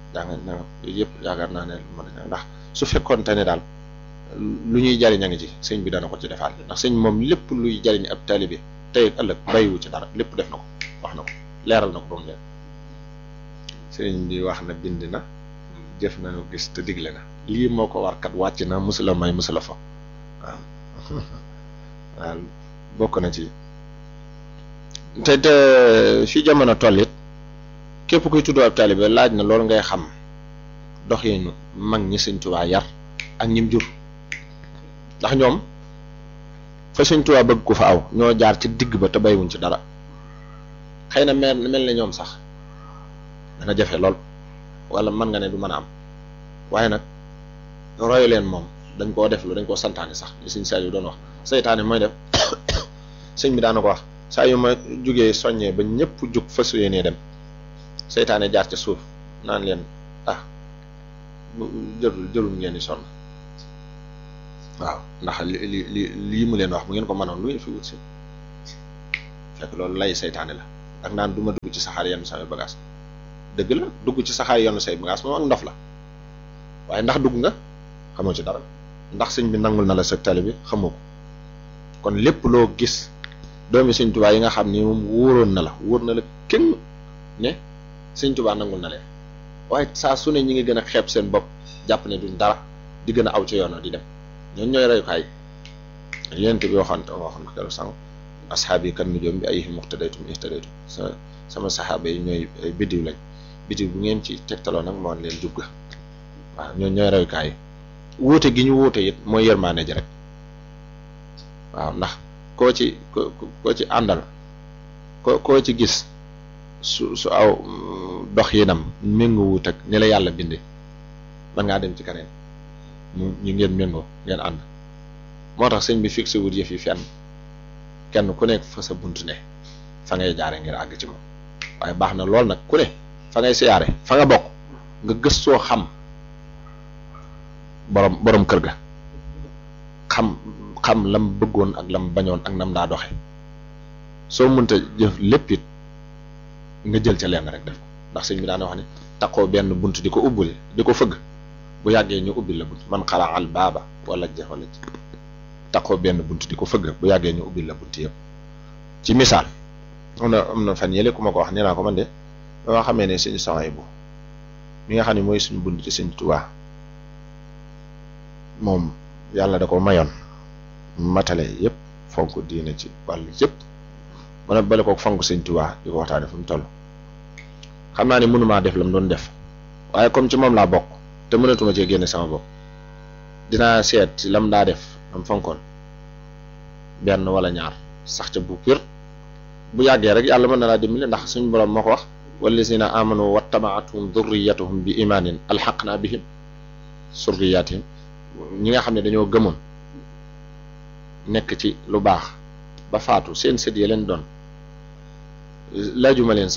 jàng nangam yooyu yëpp yaakaar naa ne mën a ndax su fekkoonte ne daal lu ñuy jariñ a ngi ci sëñ bi dana ko ci defaat ndax sëñ moom lépp luy jariñ ab taalibe tey ak ëllëg bàyyiwu ci dara lépp def na ko wax na ko leeral na ko ba mu leer sëñ bi wax na bind na jëf na gis te digle na lii moo ko war kat wàcc na musula may musula fa waaw waaw bokk na ci te te fi jamono toll it képp kuy tudd ab taalibe laaj na loolu ngay xam doxinu mag ñi sëñ Tuubaa yar ak ñim jur ndax ñoom fa sëñ Tuubaa bëgg ko fa aw ñoo jaar ci digg ba te baywuñ ci dara xëy na mel mel ne ñoom sax dana jafe lool wala mën nga ne du mën a am waaye nag royu leen moom dañ koo def lu dañ koo santaane sax li sëñ saa yu doon wax seytaane mooy def sëñ bi daana ko wax saa yu ma jugee soññee ba ñëpp jug fas yéenee dem seytaane jaar ca suuf naan leen ah jërul jërul ngeen di sonn waaw ndax li li li lii mu leen wax bu ngeen ko mënoon lu ngeen fi wut si fekk loolu lay seytaane la ak naan du ma dugg ci saxaar yenn samay bagage dëgg la dugg ci saxaar yenn say bagage moom ak ndof la waaye ndax dugg nga xamoo ci dara ndax sëñ bi nangul na la sa tali bi xamoo ko kon lépp loo gis doomi sëñ Tuubaa yi nga xam ni moom wóoroon na la wóor na la kenn ne sëñ Tuubaa nangul na leen waaye saa su ne ñi ngi gën a xeeb seen bopp jàpp ne duñ dara di gën a aw ci yoon di dem ñooñu ñooy reyukaay yonent bi waxoon waxoon na keroog sànq asxaab yi kan nujoom bi ay muqtadaytum ihtadaytum sa sama saxaaba yi ñooy ay biddiw lañ biddiw bu ngeen ci tegtaloo nag moo leen jub ga waaw ñooñu ñooy reyukaay yi wuute gi ñu wuute it mooy yërmaane ji rek waaw ndax koo ci ko koo ci àndal ko koo ci gis su su aw dox yinam méngoo wut ak ni la yàlla bindee man ngaa dem ci keneen mu ñu ngeen méngoo ngeen ànd moo tax sëñ bi fixé wut yëf yi fenn kenn ku nekk fa sa bunt ne fa ngay jaare ngir àgg ci moom waaye baax na lool nag ku ne fa ngay siyaare fa nga bokk nga gëstoo xam borom borom kër ga xam xam lam bëggoon ak lam bañoon ak nam daa doxe soo mënta jëf lépp it nga jël ca lenn rek def ko ndax sëñ bi daana wax ne taqoo benn bunt di ko ubbuli di ko fëgg bu yàggee ñu ubbil la bunt man xalaa al baaba wala ja wala ji taqoo benn bunt di ko fëgg bu yàggee ñu ubbil la bunt yëpp ci misaal am na am na fan yële ku ma ko wax nee naa ko man de dama xamee ne sëñ soxay bu mi nga xam ne mooy suñu bunt ci sëñ Tuubaa moom yàlla da ko mayoon matale yëpp fonk diine ci wàllu yëpp mën a bale ko fonk sëñ Tuubaa di ko waxtaane fu mu toll xam naa ne mënumaa def la mu doon def waaye comme ci moom laa bokk te mënatuma cee génne sama bopp dinaa seet ci lam daa def am fonkoon benn wala ñaar sax ca bu pir bu yàggee rek yàlla mën na laa dimbali ndax suñu borom moo ko wax wallazina amanu wattaba'atuhum dhurriyyatuhum bi imaanin alhaqna bihim surriyatihim ñi nga xam ne dañoo gëmoon nekk ci lu baax ba faatu seen sët ya leen doon laajuma leen sax